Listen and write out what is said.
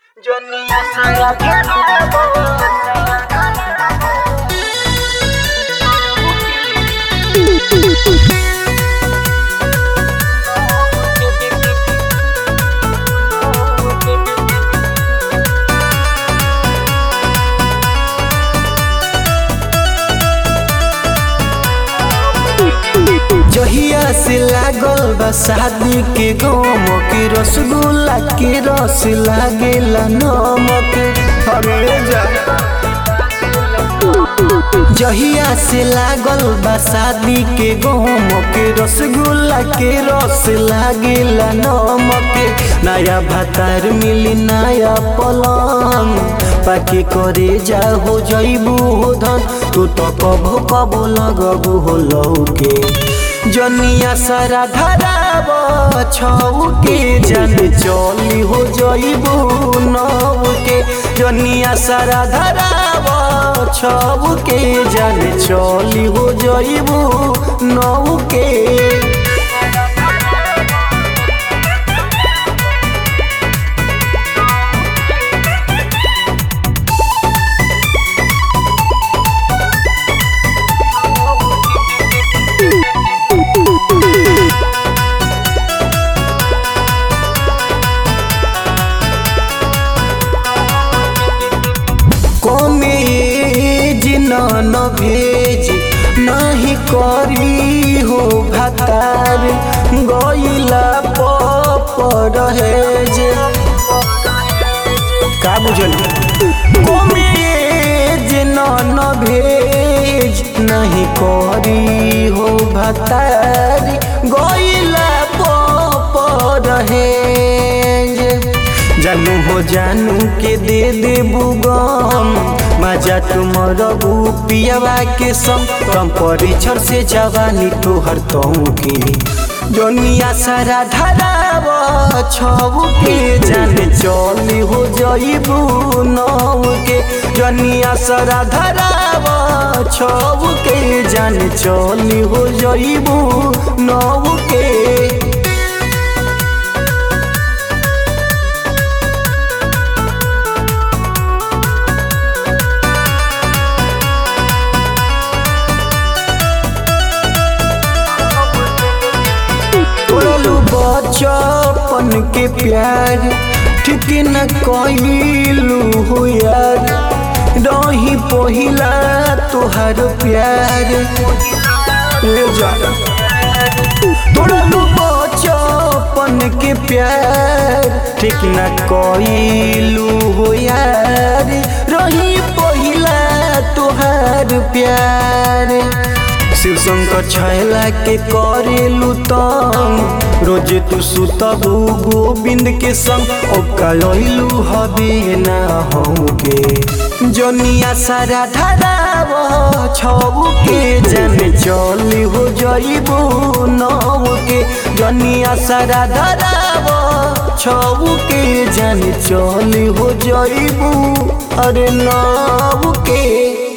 Johnny saya kenapa जहिया से लागल बा शादी के गम के रसगुल्ला के रस लागेला नमक अरे जा जहिया से लागल बा शादी के गम के रसगुल्ला के रस लागेला नमक नया भातार मिली नया पलंग पाके करे जा हो जइबू हो धन तू तो कबो कबो लगबू हो लौके जनिया सारा धराब छऊ के जन चली हो जइबू नौ के जनिया सारा धराब छऊ के जन चली हो जइबू नौ के कमेज न भेज नहीं करी हो भातार गईला परहेज का बुझल कमेज न भेज नहीं करी हो भातार गईला परहेज जानू हो जानू के दे दे बुगम मजा तुम रबू पियावा के संग कम परिछर से जवानी तोहर तऊ के दुनिया सारा धराब छऊ के जान चली हो जइबू नौ के दुनिया सारा धराब छऊ के जान चली हो जइबू नौ के तोड़लू बचपन के प्यार ठीक न कइलू हो यार रही पहिला तोहार प्यार ले जा तोड़लू बचपन के प्यार ठीक न कइलू हो यार रही पहिला तोहार प्यार शिव शंकर छैला के करेलू तंग रोज तू सुतबू गोविंद के संग ओकलू हबे ना हमके जनिया सारा धराब छऊ के जन चली हो जइबू नौ के जनिया सारा धराब छऊ के जन चली हो जइबू अरे नौ के